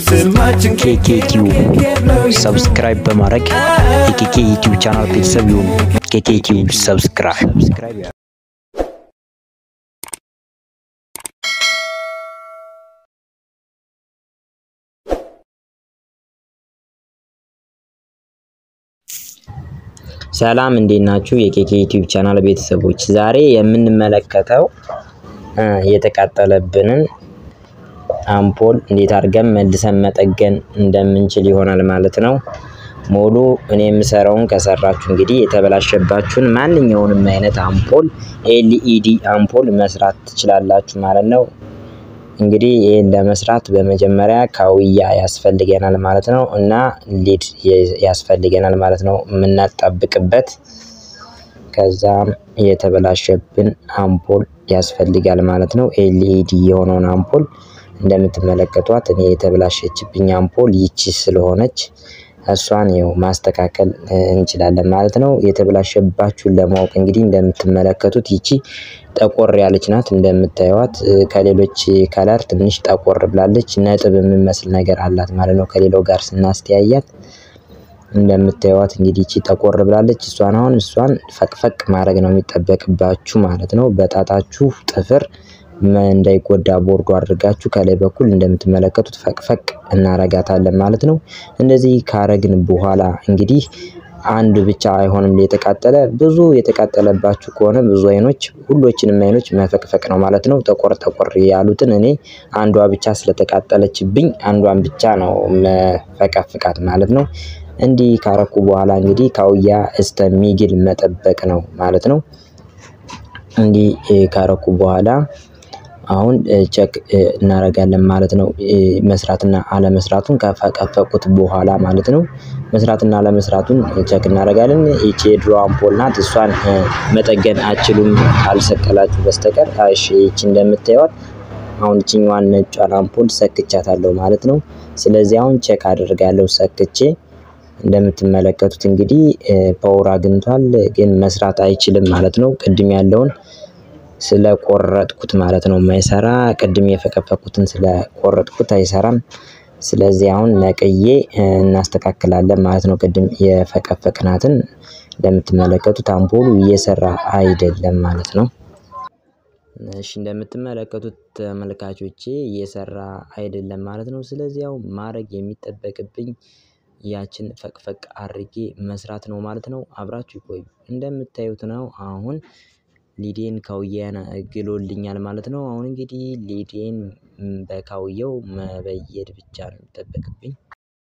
ስማችን ኬኬ ቲዩብ ሰብስክራይብ በማድረግ የኬኬ ዩቲዩብ ቻናል ቤተሰብ ይሁኑ። ኬኬ ቲዩብ ሰብስክራይብ ሰላም እንዴት ናችሁ? የኬኬ ዩቲዩብ ቻናል ቤተሰቦች ዛሬ የምንመለከተው የተቃጠለብንን አምፖል እንዴት አድርገን መልሰን መጠገን እንደምንችል ይሆናል ማለት ነው። ሙሉ እኔ የምሰራውን ከሰራችሁ እንግዲህ የተበላሸባችሁን ማንኛውንም አይነት አምፖል ኤልኢዲ አምፖል መስራት ትችላላችሁ ማለት ነው። እንግዲህ ይህን ለመስራት በመጀመሪያ ካውያ ያስፈልገናል ማለት ነው እና ሊድ ያስፈልገናል ማለት ነው የምናጣብቅበት። ከዛም የተበላሸብን አምፖል ያስፈልጋል ማለት ነው። ኤልኢዲ የሆነውን አምፖል እንደምትመለከቷት እኔ የተበላሸችብኝ አምፖል ይቺ ስለሆነች እሷን ይኸው ማስተካከል እንችላለን ማለት ነው። የተበላሸባችሁን ለማወቅ እንግዲህ እንደምትመለከቱት ይቺ ጠቆር ያለች ናት። እንደምታዩት ከሌሎች ከለር ትንሽ ጠቆር ብላለች። ነጥብ የሚመስል ነገር አላት ማለት ነው ከሌላው ጋር ስናስተያያት። እንደምታዩት እንግዲህ ይቺ ጠቆር ብላለች። እሷን አሁን እሷን ፈቅፈቅ ማድረግ ነው የሚጠበቅባችሁ ማለት ነው። በጣታችሁ ጥፍር እንዳይጎዳ ቦርዶ አድርጋችሁ ከላይ በኩል እንደምትመለከቱት ፈቅፈቅ እናረጋታለን ማለት ነው። እንደዚህ ካረግን በኋላ እንግዲህ አንድ ብቻ አይሆንም የተቃጠለ ብዙ የተቃጠለባችሁ ከሆነ ብዙ አይኖች ሁሎችንም አይኖች መፈቅፈቅ ነው ማለት ነው። ጠቆር ጠቆር ያሉትን እኔ አንዷ ብቻ ስለተቃጠለችብኝ አንዷን ብቻ ነው መፈቀፍቃት ማለት ነው። እንዲህ ካረኩ በኋላ እንግዲህ ካውያ እስከሚግል መጠበቅ ነው ማለት ነው። እንዲህ ካረኩ በኋላ አሁን ቸክ እናደርጋለን ማለት ነው። መስራትና አለመስራቱን ከፈቀፈቁት በኋላ ማለት ነው። መስራትና አለመስራቱን ቸክ እናደርጋለን። ይቺ የድሮ አምፖል ናት። እሷን መጠገን አችሉም ካልሰቀላችሁ በስተቀር። እሺ ይቺ እንደምታዩት አሁን ይችኛዋን ነጯን አምፖል ሰክቻታለሁ ማለት ነው። ስለዚህ አሁን ቸክ አደርጋለሁ ሰክቼ እንደምትመለከቱት እንግዲህ ፓወር አግኝቷል፣ ግን መስራት አይችልም ማለት ነው። ቅድም ያለውን ስለቆረጥኩት ማለት ነው የማይሰራ ቅድም የፈቀፈኩትን ስለቆረጥኩት አይሰራም። ስለዚህ አሁን ነቅዬ እናስተካክላለን ማለት ነው። ቅድም የፈቀፈቅናትን እንደምትመለከቱት አምፖሉ እየሰራ አይደለም ማለት ነው። እሺ እንደምትመለከቱት ተመልካቾቼ እየሰራ አይደለም ማለት ነው። ስለዚህ አሁን ማድረግ የሚጠበቅብኝ ያችን ፈቅፈቅ አድርጌ መስራት ነው ማለት ነው። አብራችሁ ይቆዩ። እንደምታዩት ነው አሁን ሊዴን ካውያን ግሎልኛል ማለት ነው። አሁን እንግዲህ ሊዴን በካውየው መበየድ ብቻ ነው የሚጠበቅብኝ።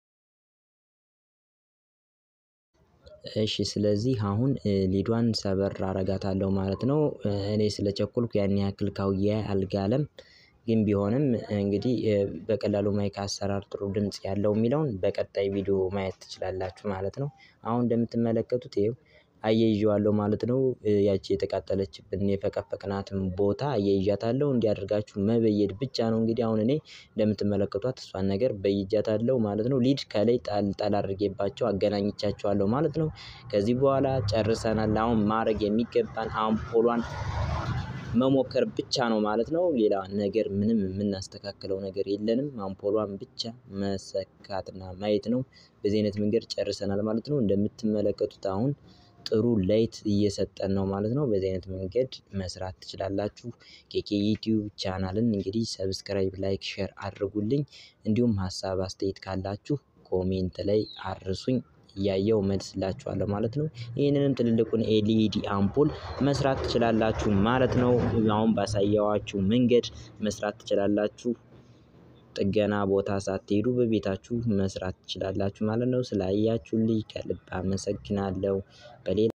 እሺ ስለዚህ አሁን ሊዷን ሰበር አረጋታለሁ ማለት ነው። እኔ ስለቸኮልኩ ያን ያክል ካውያ አልጋለም። ግን ቢሆንም እንግዲህ በቀላሉ ማይክ አሰራር ጥሩ ድምጽ ያለው የሚለውን በቀጣይ ቪዲዮ ማየት ትችላላችሁ ማለት ነው። አሁን እንደምትመለከቱት ይኸው አያይዤዋለሁ ማለት ነው። ያቺ የተቃጠለችብን የፈቀፈቅናትን ቦታ አያይዣታለሁ። እንዲህ አድርጋችሁ መበየድ ብቻ ነው እንግዲህ አሁን እኔ እንደምትመለከቷት እሷን ነገር በይጃታለሁ ማለት ነው። ሊድ ከላይ ጣል ጣል አድርጌባቸው አገናኝቻቸዋለሁ ማለት ነው። ከዚህ በኋላ ጨርሰናል። አሁን ማድረግ የሚገባን አምፖሏን መሞከር ብቻ ነው ማለት ነው። ሌላ ነገር ምንም የምናስተካክለው ነገር የለንም። አምፖሏን ብቻ መሰካትና ማየት ነው። በዚህ አይነት መንገድ ጨርሰናል ማለት ነው። እንደምትመለከቱት አሁን ጥሩ ላይት እየሰጠን ነው ማለት ነው። በዚህ አይነት መንገድ መስራት ትችላላችሁ። ኬኬ ዩቲዩብ ቻናልን እንግዲህ ሰብስክራይብ፣ ላይክ፣ ሼር አድርጉልኝ። እንዲሁም ሀሳብ አስተያየት ካላችሁ ኮሜንት ላይ አርሱኝ እያየው መልስላችኋለሁ ማለት ነው። ይህንንም ትልልቁን ኤልኢዲ አምፖል መስራት ትችላላችሁ ማለት ነው። አሁን ባሳየዋችሁ መንገድ መስራት ትችላላችሁ። ጥገና ቦታ ሳትሄዱ በቤታችሁ መስራት ትችላላችሁ ማለት ነው። ስላያችሁልኝ ከልብ አመሰግናለሁ። በሌላ